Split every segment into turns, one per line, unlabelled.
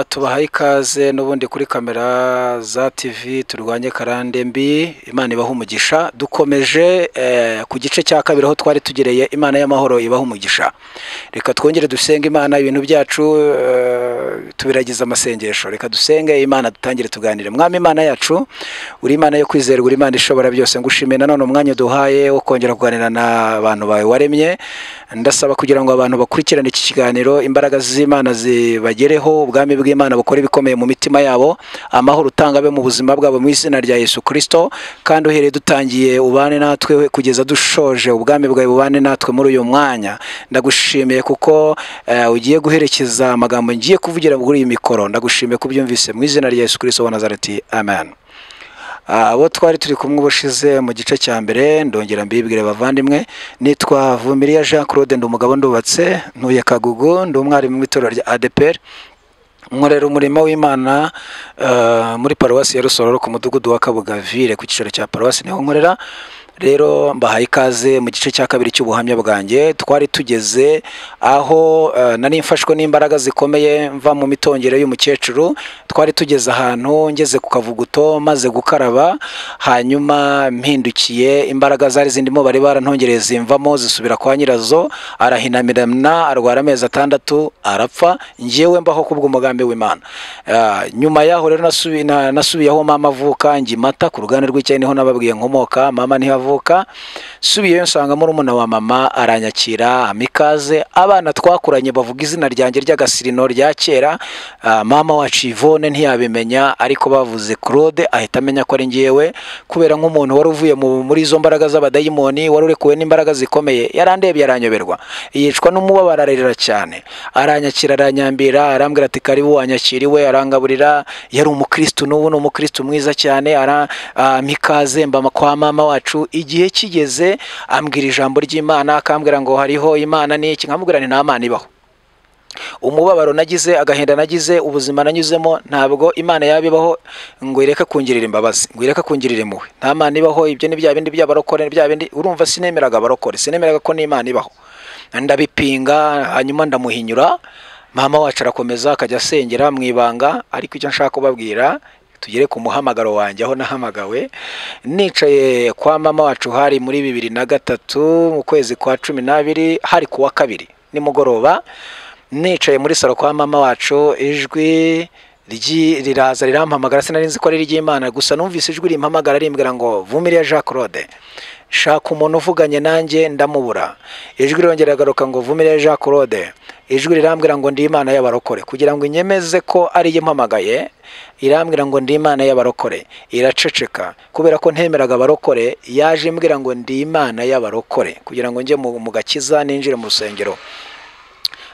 tubahaye ikaze n'ubundi kuri kamera za TV turwanye karande mbi imana ibaha umugisha dukomeje eh, ku gice cya kabiri aho twari tugereye imana y'amahoro ibaha umugisha reka twongere dusenge imana ibintu byacu eh, tubiragize amasengesho reka dusenge imana dutangire tuganire mwami imana yacu uri imana yo kwizerwa uri imana ishobora byose ngushimiye nanone umwanya uduhaye wo kongera kuganira n'abantu bawe waremye ndasaba kugira ngo abantu bakurikirane iki kiganiro imbaraga z'imana zibagereho ubwami bw'imana bukora ibikomeye mu mitima yabo amahoro utanga abe mu buzima bwabo mu izina rya yesu kirisito kandi uhereye dutangiye ubane natwe kugeza dushoje ubwami bwawe bubane natwe muri uyu mwanya ndagushimiye kuko eh, ugiye guherekeza amagambo ngiye kuvugira muri iyi mikoro ndagushimiye ko ubyumvise mu izina rya yesu kirisito wa nazareti amen Ah, abo twari turi kumwe ubushize mu gice cya mbere ndongera mbibwire bavandimwe nitwa vumiriya jean claude ndi umugabo ndubatse ntuye kagugu ndi umwarimu w'itorero rya adeperi nkorera umurimo w'imana eh, muri paruwasi ya rusororo ku mudugudu wa kabugavire ku cyicaro cya paruwasi niho nkorera rero mbahaye ikaze mu gice cya kabiri cy'ubuhamya bwanjye twari tugeze aho eh, nari mfashwe n'imbaraga zikomeye mva mu mitongero y'umukecuru twari tugeze ahantu ngeze ku kavuguto maze gukaraba hanyuma mpindukiye imbaraga zari zindimo bari barantongereye zimvamo zisubira kwa nyirazo arahinamirana arwara amezi atandatu arapfa njyewe mbaho kubw'umugambi w'imana Ah, nyuma yaho rero nasubi- na- nasubiyeho mama avuka ngimata ku ruganda rw'icyayi niho nababwiye nkomoka mama niho avuka nsubiyeyo nsanga murumuna wa mama aranyakira ampa ikaze abana twakuranye bavuga izina ryanjye ry'agasirino rya kera Ah, mama wacu Yvonne ntiyabimenya ariko bavuze Claude ahita amenya ko ari ngewe kubera nk'umuntu wari uvuye mu- muri izo mbaraga z'abadayimoni wari urekuwe n'imbaraga zikomeye yarandebye aranyoberwa yicwa n'umubabaro ararira cyane aranyakira aranyambira arambwira ati karibu wanyakiriwe arangaburira yari umukristu n'ubu ni umukristu mwiza cyane ara ampa ikaze mba kwa mama wacu igihe kigeze ambwira ijambo ry'imana akambwira ngo hariho imana n'iki nkamubwira ni nta mana ibaho umubabaro nagize agahinda nagize ubuzima nanyuzemo ntabwo imana yaba ibaho ngo ireke kungirira imbabazi ngo ireke kungirira impuhwe nta mana ibaho ibyo ni bya bindi by'abarokore bya bindi urumva sinemeraga abarokore sinemeraga ko n'imana ibaho ndabipinga hanyuma ndamuhinyura mama wacu arakomeza akajya asengera mu ibanga ariko icyo nshaka kubabwira tugere ku muhamagaro wanjye aho nahamagawe nicaye kwa mama wacu hari muri bibiri na gatatu mu kwezi kwa cumi n'abiri hari kuwa kabiri nimugoroba nicaye muri salo kwa mama wacu ijwi ryi- riraza rirampamagara sinari nzi ko ari iry'imana gusa numvise ijwi rimpamagara rimbwira ngo vumiriya jean claude shaka umuntu uvuganye nanjye ndamubura ijwi rirongera agaruka ngo vumire jean claude ijwi rirambwira ngo ndi imana y'abarokore kugira ngo inyemeze ko ariyo impamagaye irambwira ngo ndi imana y'abarokore iraceceka kubera ko ntemeraga abarokore yaje imbwira ngo ndi imana y'abarokore kugira ngo njye mu mu gakiza ninjire mu rusengero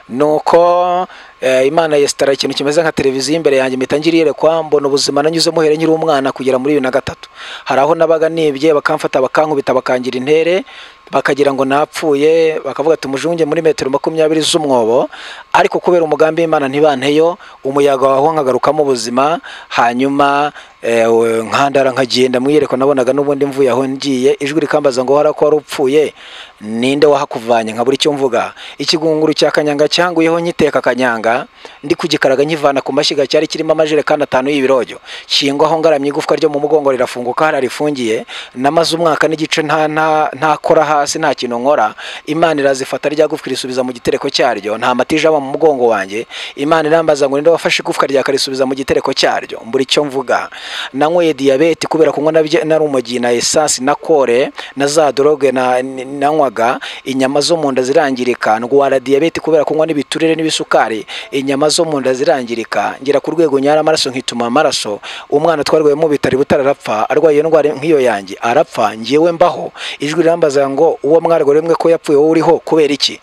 nuko eh, imana yesitara ikintu kimeze nka televiziyo imbere yanjye mpita ngirerekwa mbona ubuzima nanyuzemo here nkiri umwana kugera muri bibiri na gatatu hari aho nabaga nibye bakamfata bakankubita bakangira intere bakagira ngo napfuye bakavuga ati umujunge muri metero makumyabiri z'umwobo ariko kubera umugambi w'imana ntibanteyo umuyaga waho nkagarukamo ubuzima hanyuma eh, we- nkandara nkagenda mwiyerekwa nabonaga n'ubundi mvuye aho ngiye ijwi rikambaza ngo hara ko wari upfuye ninde wahakuvanye nkabura icyo mvuga ikigunguru cya kanyanga cyanguyeho nkiteka kanyanga ndi kugikaraga nkivana ku mashyiga cyari kirimo amajerekani atanu y'ibirojyo kingwaho ngaramye igufwa ryo mu mugongo rirafunguka hariya rifungiye namaze umwaka n'igice nta nta ntakora hasi nta kintu nkora imana irazifata rya gufwa irisubiza mu gitereko cyaryo nta mata ijaba mu mugongo wanjye imana irambaza ngo ninde wafashe igufwa rya karisubiza mu gitereko cyaryo mbura icyo mvuga nanyweye diyabete kubera kunywa nabye- narumugi na esansi na kore na za doroge na- n- nanywaga inyama zo mu nda zirangirika ndwara diyabete kubera kunywa n'ibiturire n'ibisukari inyama zo mu nda zirangirika ngera ku rwego nyara amaraso nkituma amaraso umwana twarwaye mu bitari butararapfa arwaye indwara nk'iyo yanjye arapfa ngewe mbaho ijwi rirambaza ngo uwo mwarwaye mwe ko yapfuye wowe uriho kubera iki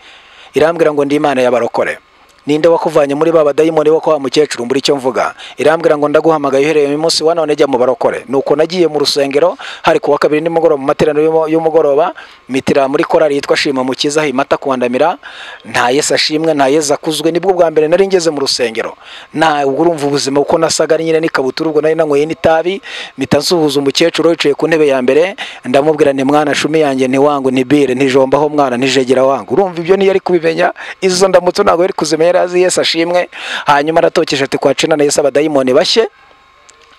irambwira ngo ndi imana y'abarokore ninde wakuvanye muri ba badayimoni bo kwa wa mukecuru mbura icyo mvuga irambwira ngo ndaguhamagaye uhereye uyu munsi wa none jya mu barokore nuko nagiye mu rusengero hari kuwa kabiri nimugoroba mu materaniro y'umu- y'umugoroba mitira muri korari yitwa shima mukiza himata kuwandamira nta yesu ashimwe nta yesu akuzwe nibwo bwa mbere nari ngeze mu rusengero nta urumva ubuzima kuko nasaga ari nyine n'ikabutura ubwo nari nanyweye n'itabi mpita nsuhuza umukecuru yicaye ku ntebe ya mbere ndamubwira nti mwana shumi yanjye ntiwangu ntibire ntijombaho mwana ntijegera wangu urumva ibyo ntiyari kubimenya izo ndamutso ntabwo yari kuzimenya yari azi yesu ashimwe hanyuma aratokeje ati kwa cina na yesu abadayimoni bashye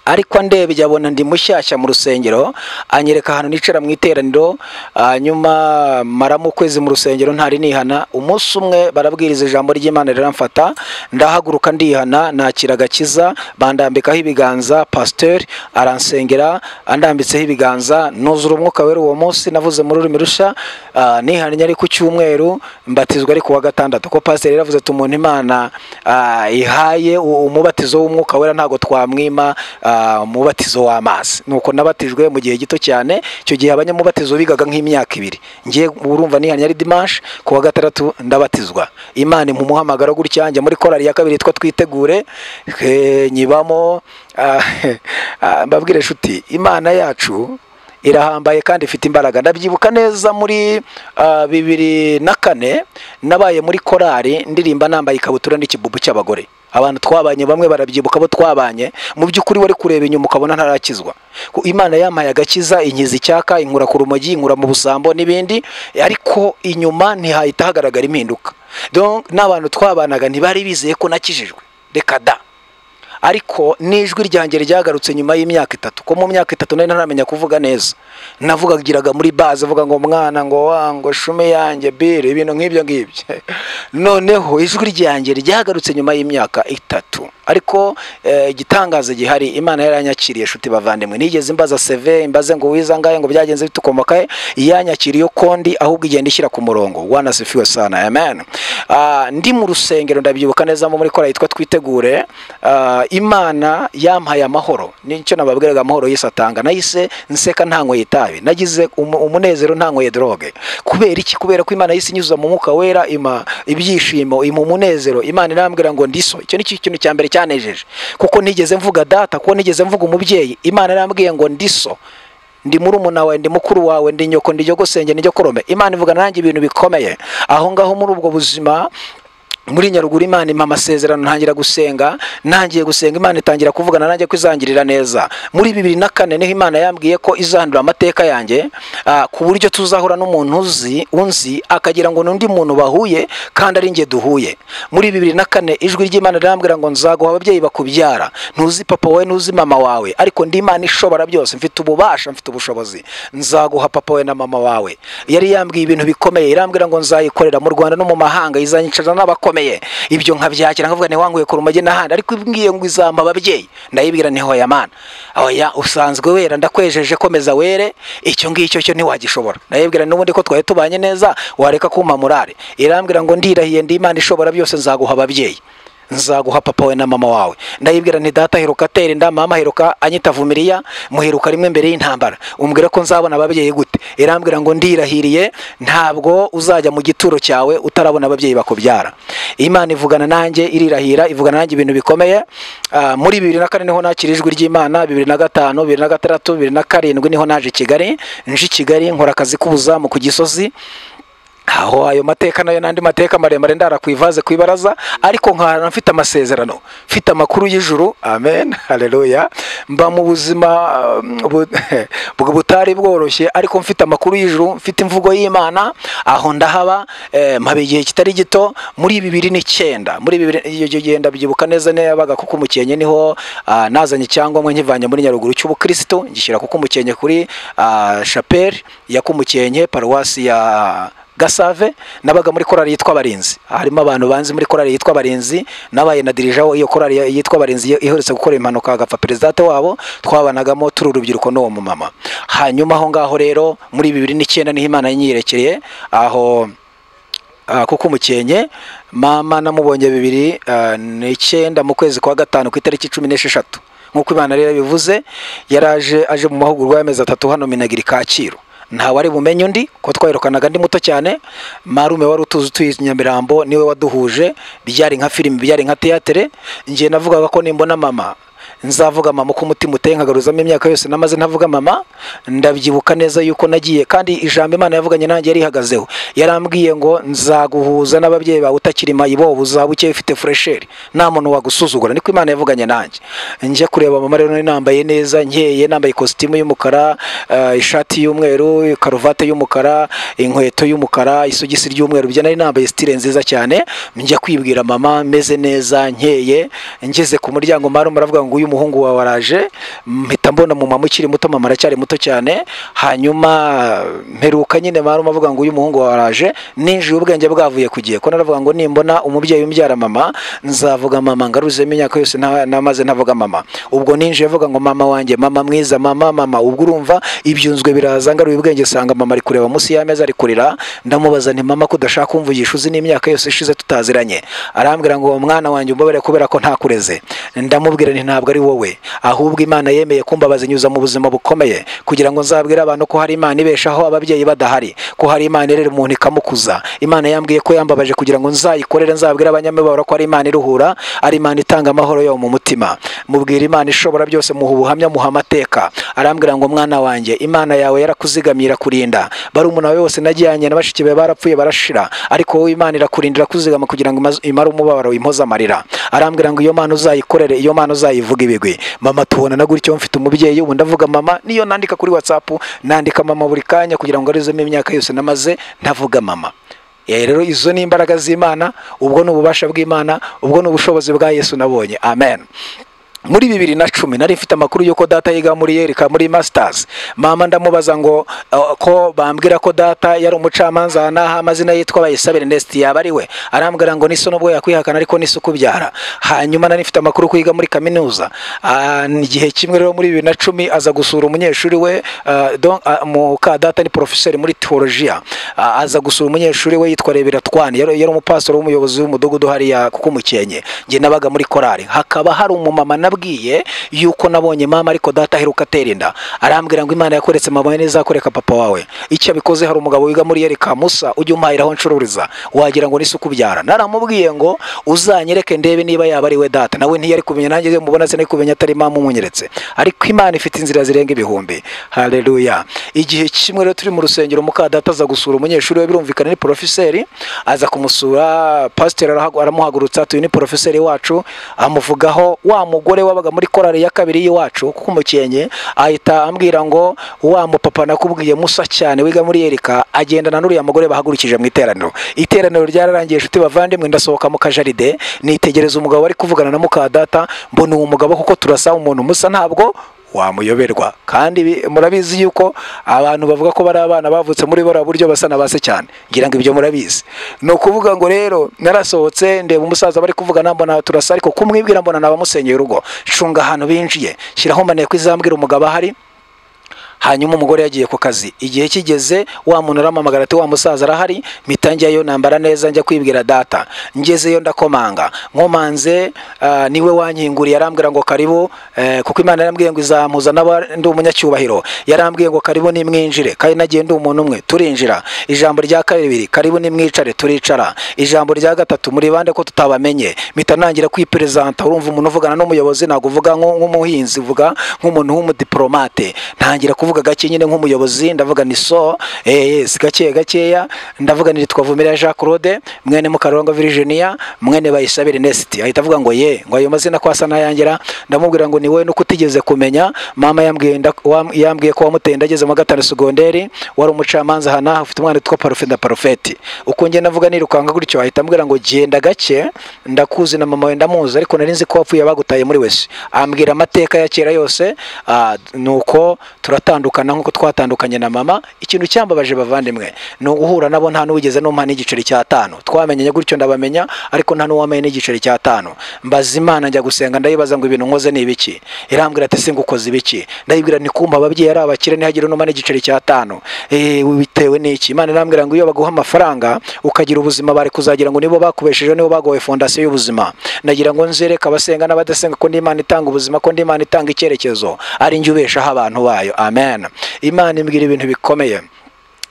ariko ndebye abona ndi mushyashya mu rusengero anyereka ahantu nicara mu iteraniro hanyuma maramo ukwezi mu rusengero ntari nihana umunsi umwe barabwiriza ijambo ry'imana riramfata ndahaguruka ndihana nakira agakiza bandambikaho ibiganza pasiteri aransengera andambitseho ibiganza nuzura umwuka wera uwo munsi navuze muri ururimi rusha ah, nihannye ari ku cyumweru mbatizwa ari ku wa gatandatu ko pasiteri yaravuze ati umuntu imana ah, ihaye u- umubatizo w'umwuka wera ntabwo twamwima ah, umubatizo w'amazi nuko nabatijwe mu gihe gito cyane icyo gihe abanyamubatizo bigaga nk'imyaka ibiri ngiye urumva nihannye ari dimanshi ku wa gatandatu ndabatizwa imana impa umuhamagaro gutya njya muri korali ya kabiri yitwa twitegure eh, nyibamo ah, ah, mbabwire inshuti imana yacu irahambaye kandi ifite imbaraga ndabyibuka neza muri ah, bibiri na kane nabaye muri korari ndirimba nambaye ikabutura n'ikibubu cy'abagore abantu twabanye bamwe barabyibuka abo twabanye mu by'ukuri wari kureba inyuma ukabona ntarakizwa Ko imana yampaye agakiza inkiza icyaka inkura ku rumogi inkura mu busambo n'ibindi ariko inyuma ntihahita hagaragara impinduka Donc, n'abantu twabanaga ntibari bizeye ko nakijijwe reka da ariko n'ijwi ryanjye ryagarutse nyuma y'imyaka itatu ko mu myaka itatu nari ntaramenya kuvuga neza navugagiraga muri baze avuga ngo mwana ngo wa ngo shume yanjye bire ibintu nk'ibyo ngibyo noneho ijwi ryanjye ryagarutse nyuma y'imyaka itatu ariko eh, igitangaza gihari imana yaranyakiriye shuti bavandimwe nigeze imbaza seve imbaze ngo wiza ngahe ngo byagenze bite ukomoka he yanyakiriye kondi ahubwo igenda ishyira ku murongo wanasifiwe sana amen Ah, ndi mu rusengero ndabyibuka neza muri kora yitwa twitegure Ah, imana yampaye amahoro nicyo nababwiraga amahoro yise atanga nayise nseka ntanyweye itabi nagize umu- umunezero ntanyweye droge kubera iki kubera ko imana yise inyuza mu mwuka wera ima ibyishimo ima umunezero imana irambwira ngo ndiso icyo nicyo kintu cya mbere cyanejeje kuko nigeze mvuga data kuko nigeze mvuga umubyeyi imana irambwiye ngo ndiso ndi murumuna wawe ndi mukuru wawe ndi nyoko ndi jyogosenge ni jyokorome imana ivugana nanjye ibintu bikomeye aho ngaho muri ubwo buzima muri nyaruguru imana impa amasezerano ntangira gusenga ntangiye gusenga imana itangira kuvugana nanjye ko izangirira neza muri bibiri na kane niho imana yambwiye ko izandura amateka yanjye ah, ku buryo tuzahura n'umuntu uzi unzi akagira ngo n'undi muntu bahuye kandi ari njye duhuye muri bibiri na kane ijwi ry'imana rirambwira ngo nzaguha ababyeyi bakubyara ntuzi papa wowe ntuzi mama wawe ariko ndi imana ishobora byose mfite ububasha mfite ubushobozi nzaguha papa we na mama wawe yari yambwiye ibintu bikomeye irambwira ngo nzayikorera mu rwanda no mu mahanga izanyicarana n'abakomeye ibyo nkabyakira nkavuga ntiwanguye ku rumage n'ahandi ariko ibwiye ngo izampa ababyeyi ndayibwira nti hoya mana oya usanzwe wera ndakwejeje komeza were icyo ngicyo cyo ntiwagishobora ndayibwira n'ubundi ko twari tubanye neza wareka kumpa morale irambwira ngo ndirahiye ndi imana ishobora byose nzaguha ababyeyi nzaguha papa we na mama wawe ndayibwira nti data heruka atere inda mama heruka anyita vumiriya muheruka rimwe mbere y'intambara umbwira ko nzabona ababyeyi gute irambwira ngo ndirahiriye ntabwo uzajya mu gituro cyawe utarabona ababyeyi bakubyara imana ivugana nanjye irirahira ivugana nanjye ibintu bikomeye Ah, muri bibiri na kane niho nakira ijwi ry'imana bibiri na gatanu bibiri na gatandatu bibiri na karindwi niho naje i kigali nje i kigali nkora akazi k'ubuzamu ku gisozi aho ayo mateka nayo n'andi mateka maremare ndara ku ivaze ku ibaraza ariko nkahana mfite amasezerano mfite amakuru y'ijuru amen haleluya mba mu buzima um, bu- bwo butari bworoshye ariko mfite amakuru y'ijuru mfite imvugo y'imana aho ndahaba eh, mpaba igihe kitari gito muri bibiri n'icyenda muri bibiri iyo gihe ndabyibuka neza yabaga kuko umukenye niho ah, nazanye icyangombwa nkivanye muri nyaruguru cy'ubukristo ngishyira kuko umukenye kuri ah, chapelle ya kumukenye paruwasi ya gasave nabaga muri korari yitwa abarinzi harimo abantu banzi muri korari yitwa abarinzi nabaye na dirija iyo korari yitwa abarinzi iyo- iherutse gukora impanuka agapfa perezidate wabo twabanagamo turi urubyiruko n'uwo mumama hanyuma aho ngaho rero muri bibiri n'icyenda niho imana yanyiyerekeye aho Ah, kuko umukenye mama namubonye bibiri ah, n'icyenda mu kwezi kwa gatanu ku itariki cumi n'esheshatu nk'uko imana rero bivuze yaraje aje mu mahugurwa y'amezi atatu hano minagira kacyiru ntawe ari bumenye undi ko twayirukanaga ndi muto cyane marume wari utuzi utuye i nyamirambo niwe waduhuje byari nka filime byari nka teyatere njye navugaga ko nimbona mama nzavuga mama uko umutima uteye nkagaruzamo imyaka yose namaze ntavuga mama ndabyibuka neza yuko nagiye kandi ijambo imana yavuganye nanjye yarihagazeho yarambwiye ngo nzaguhuza n'ababyeyi bawe utakiri mayibobo uzaba ukeye ufite furesheri nta muntu wagusuzugura niko imana yavuganye nanjye njya kureba mama rero nari nambaye neza nkeye nambaye ikositimu y'umukara eh, ishati y'umweru karuvate y'umukara inkweto y'umukara isogisi ry'umweru byo nari nambaye sitire nziza cyane njya kwibwira mama meze neza nkeye ngeze ku muryango mara muravuga ngo uyu muhungu wawe araje mpita mbona mu mama ukiri muto mama aracyari muto cyane hanyuma mperuka nyine mara avuga ngo uyu muhungu wawe araje ninjiye ubwenge bwavuye ku gihe ko naravuga ngo nimbona umubyeyi umbyara mama nzavuga mama ngaruzemo imyaka yose nta- namaze ntavuga mama ubwo ninjiye avuga ngo mama wanjye mama mwiza mama mama ubwo urumva ibyunzwe biraza ngaruye ubwenge sanga mama ari kureba munsi y'ameza ari kurira ndamubaza nti mama ko udashaka kumvugisha uzi n'imyaka yose ishize tutaziranye arambwira ngo mwana wanjye umbabare kubera ko ntakureze ndamubwira nti ntabwo ari wowe ahubwo imana yemeye kumbabaza inyuza mu buzima bukomeye kugira ngo nzabwire abantu ko hari imana ibeshaho ababyeyi badahari ko hari imana irera umuntu ikamukuza imana yambwiye ko yambabaje kugira ngo nzayikorere nzabwire abanyamibabaro ko ari imana iruhura ari imana itanga amahoro yo mu mutima mubwira imana ishobora byose muha ubuhamya muha amateka arambwira ngo mwana wanjye imana yawe yarakuzigamira kurinda barumuna bawe bose najyanye na bashiki bawe barapfuye barashira ariko wowe imana irakurindira kuzigama kugira ngo imaze- imare umubabaro impoze amarira arambwira ngo iyo mana uzayikorere iyo mana uzayivuga ibigwi mama tubonana gutyo mfite umubyeyi ubu ndavuga mama niyo nandika kuri whatsapp nandika mama buri kanya kugira ngo arizemo imyaka yose namaze ntavuga mama Eh, rero izo ni imbaraga z'imana ubwo ni ububasha bw'imana ubwo ni ubushobozi bwa yesu nabonye amen muri bibiri na cumi nari mfite amakuru y'uko data yiga muri yerika muri masters mama ndamubaza ngo uh, ko bambwira ko data yari umucamanza aha n'aha amazina yitwa bayisabire nesti yaba ari we arambwira ngo n'iso n'ubwo yakwihakana ariko n'iso ukubyara hanyuma nari mfite amakuru ko yiga muri kaminuza Ah, ni igihe kimwe rero muri bibiri na cumi aza gusura umunyeshuri we ah, don- ah, muka data ni porofeseri muri teolojiya Ah, aza gusura umunyeshuri we yitwa reberatwani yari yari umupasitoro w'umuyobozi w'umudugudu hariya kuko umukenye njye nabaga muri korari hakaba hari umumama nabwiye yuko nabonye mama ariko data aheruka atera inda arambwira ngo imana yakoretse mama wawe ntizakoreka papa wawe icyo abikoze hari umugabo wiga muri yereka musa ujya umpahira aho ncururiza wagira ngo nisuku ubyara naramubwiye ngo uzanyereke ndebe niba yaba ari we data nawe ntiyari kumenya nanjye iyo mubona sinari kumenya atari mama umunyeretse ariko imana ifite inzira zirenga ibihumbi haleluya igihe kimwe rero turi mu rusengero muka data aza gusura umunyeshuri we birumvikana ni porofeseri aza kumusura pasiteri arahagu- aramuhagurutsa ati uyu ni porofeseri wacu amuvugaho wa mugore wabaga muri korari ya kabiri y'iwacu kuko umukenye ahita ambwira ngo wa mupapa nakubwiye musa cyane wiga muri yerika agendana n'uriya mugore bahagurukije mu iteraniro iteraniro ryararangiye inshuti bavandimwe ndasohoka mu kajaride nitegereza umugabo bari kuvugana na muka data mbona uwo mugabo kuko turasa umuntu musa ntabwo wamuyoberwa kandi bi- murabizi yuko abantu bavuga ko bari abana bavutse muri bora buryo basa na base cyane ngira ngo ibyo murabizi ni ukuvuga ngo rero narasohotse ndeba umusaza bari kuvugana mbona turasa ariko kumwibwira mbona nabamusenyeye urugo cunga ahantu binjiye shyiraho maneko izambwira umugabo ahari hanyuma umugore yagiye ku kazi igihe kigeze wa muntu arampamagara ati wa musaza arahari mpita njyayo nambara neza njya kwibwira data ngezeyo ndakomanga nkomanze ah, niwe wankinguriye arambwira ngo karibu eh, kuko imana yarambwiye ngo izampuza n'aba ndi umunyacyubahiro yarambwiye ngo karibu nimwinjire kandi nagiye ndi umuntu umwe turinjira ijambo rya kabiri karibu nimwicare turicara ijambo rya gatatu muri bande ko tutabamenye mpita nangira kwiperezanta urumva umuntu uvugana n'umuyobozi ntabwo uvuga nko- nk'umuhinzi uvuga nk'umuntu w'umudipolomate ntangira kuvuga gake nyine nk'umuyobozi ndavuga ni so eh, yes gake gakeya ndavuga ni twavumira Jean Claude mwene Mukarurangwa Virginia mwene Bayisabire Nest ahita avuga ngo ye ngo ayo mazina kwasa nayangira ndamubwira ngo ni wowe nuko utigeze kumenya mama yambwiye nda- wam- yambwiye ko wamuteye ndageze mu wa gatanu segonderi wari umucamanza hana ufite umwana witwa Parufe na Parufeti uko njye navuga nirukanga gutyo ahita ambwira ngo genda gake ndakuzi na mama we ndamuzi ariko nari nzi ko wapfuye bagutaye muri wese ambwira amateka ya kera yose ah, nuko turatandukana nkuko twatandukanye na mama ikintu cyambabaje bavandimwe ni uguhura nabo nta n'uwigeze n'umuha n'igiceri cy'atanu twamenyanye gutyo ndabamenya ariko nta n'uwamenye n'igiceri cy'atanu mbaza imana njya gusenga ndayibaza ngo ibintu nkoze ni ibiki irambwira ati singa ukoze ibiki ndayibwira nti kumva ababyeyi ari abakire ntihagire n'uma n'igiceri cy'atanu Eh, bitewe n'iki imana irambwira ngo iyo baguha amafaranga ukagira ubuzima bari kuzagira ngo nibo bakubesheje nibo bagowe fondasiyo y'ubuzima ndagira ngo nzereke abasenga n'abadasenga ko n'imana itanga ubuzima ko n'imana itanga icyerekezo ari njye ubeshaho abantu bayo amen imana imbwira ibintu bikomeye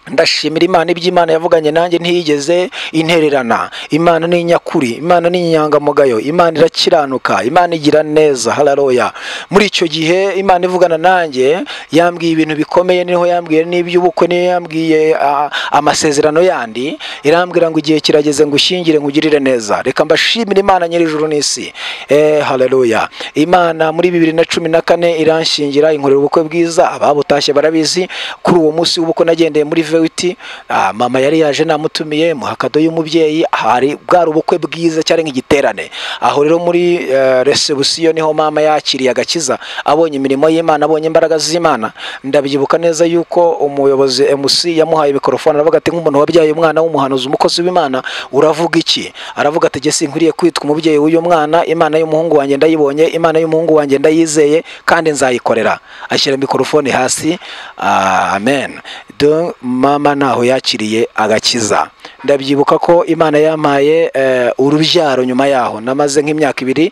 ndashimira imana iby'imana yavuganye nanjye ntiyigeze intererana imana ni nyakuri imana ni inyangamugayo imana irakiranuka imana igira neza hararoya muri icyo gihe imana ivugana nanjye yambwiye ibintu bikomeye niho yambwiye n'iby'ubukwe niyo yambwiye ah, amasezerano yandi irambwira ngo igihe kirageze ngo ushyingire nkugirire neza reka mbashimire imana nyir'ijuru n'isi eh hararoya imana muri bibiri na cumi na kane iranshingira inkorera ubukwe bwiza ababutashye barabizi kuri uwo munsi w'ubukwe nagendeye muri vewiti ah, mama yari yaje namutumiye muhakado y'umubyeyi hari bwari ubukwe bwiza cyari nk'igiterane aho rero muri eh, resebusiyo niho mama yakiriye agakiza abonye imirimo y'imana abonye imbaraga z'imana ndabyibuka neza yuko umuyobozi mc yamuhaye mikorofone aravuga ati nk'umuntu wabyaye umwana w'umuhanuzi umukozi w'imana uravuga iki aravuga ati jye sinkwiriye kwitwa umubyeyi w'uyu mwana imana y'umuhungu wanjye ndayibonye imana y'umuhungu wanjye ndayizeye kandi nzayikorera ashyira mikorofone hasi ah, amen Donc, mama ntaho yakiriye agakiza ndabyibuka ko imana yampaye eh, urubyaro nyuma yaho namaze nk'imyaka ibiri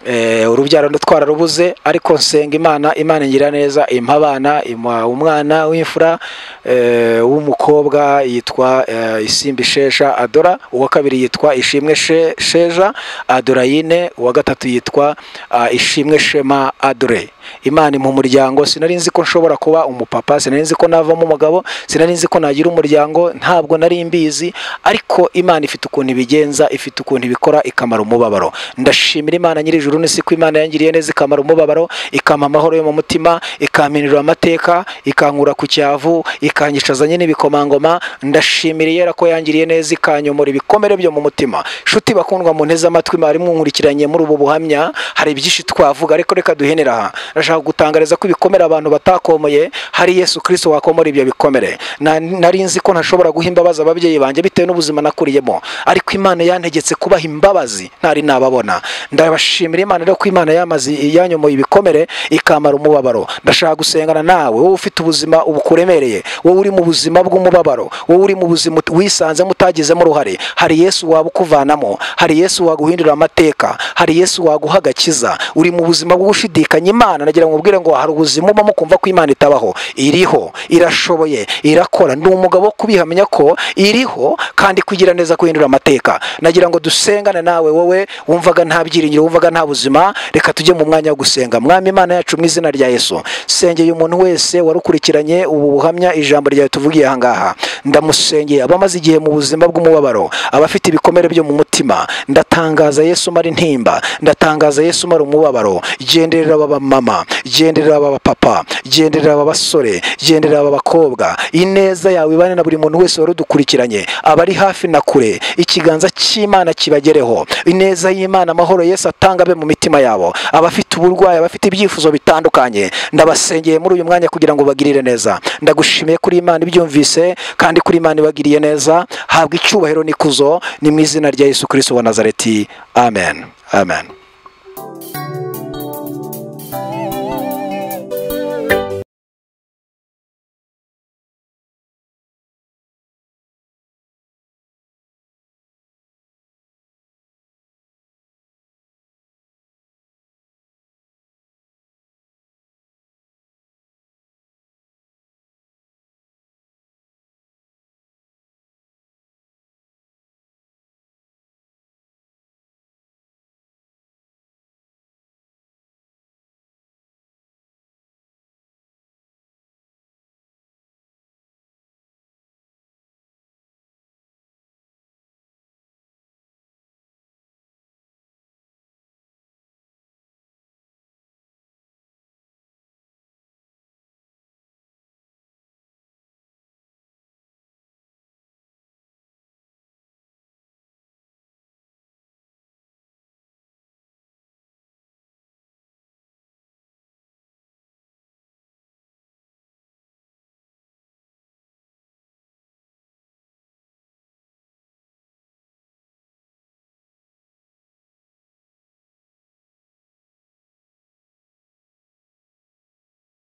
eh, urubyaro ndo twararubuze ariko nsenga imana imana ngira neza impa abana impa umwana w'imfura eh, w'umukobwa yitwa eh, isimbi shesha adora uwa kabiri yitwa ishimwe She- sheja adorayine uwa gatatu yitwa ah, ishimwe shema adore imana impa umuryango sinari nzi ko nshobora kuba umupapa sinari nzi ko navamo umugabo sinari nzi ko nagira umuryango ntabwo nari mbizi ariko imana ifite ukuntu ibigenza ifite ukuntu ibikora ikamara umubabaro ndashimira imana nyir'ijuru n'isi ko imana yangiriye neza ikamara umubabaro ikampa amahoro yo mu mutima ikampenurira amateka ikankura ku cyavu ikanyicazanye n'ibikomangoma ndashimira yera ko yangiriye neza ikanyomora ibikomere byo mu mutima nshuti bakundwa mu nteze amatwi mwari mwunkurikiranye muri ubu buhamya hari byinshi twavuga ariko reka duhenera aha ndashaka gutangariza ko ibikomere abantu batakomoye hari yesu kirisito wakomora ibyo bikomere Na- nari nzi ko ntashobora guha imbabazi ababyeyi banjye bitewe n'ubuzima nakuriyemo ariko imana yantegetse kubaha imbabazi ntari nababona ndabashimira imana rero ko imana yamaze yanyomoye ibikomere ikamara umubabaro ndashaka gusengana nawe wowe ufite ubuzima bukuremereye wowe uri mu buzima bw'umubabaro wowe uri mu buzima ut- wisanzemo utagizemo uruhare hari yesu waba ukuvanamo hari yesu waguhindurira amateka hari yesu waguha agakiza uri mu buzima bwo gushidikanya imana nagira ngo ubwire ngo hari ubuzima ubamo kumva ko imana itabaho iriho irashoboye irakora ni umugabo wo kubihamya ko iriho kandi kugira neza guhindura amateka nagira ngo dusengane nawe wowe wumvaga nta byiringiro wumvaga nta buzima reka tujye mu mwanya wo gusenga mwami imana yacu mu izina rya yesu sengeye umuntu wese warukurikiranye ubu buhamya ijambo ryawe tuvugiye aha ngaha ndamusengeye abamaze igihe mu buzima bw'umubabaro abafite ibikomere byo mu mutima ndatangaza yesu mara intimba ndatangaza yesu mara umubabaro genderera aba mama genderera aba papa genderera aba basore genderera aba bakobwa ineza yawe ibane na buri muntu wese wari udukurikiranye abari hafi na kure ikiganza cy'imana kibagereho ineza y'imana amahoro yesu atanga abe mu mitima yabo abafite uburwayi abafite ibyifuzo bitandukanye ndabasengeye muri uyu mwanya kugira ngo bagirire neza ndagushimiye kuri imana ibyumvise kandi kuri imana ibagiriye neza habwa icyubahiro n'ikuzo ni mu izina rya yesu kirisito wa nazareti amen amen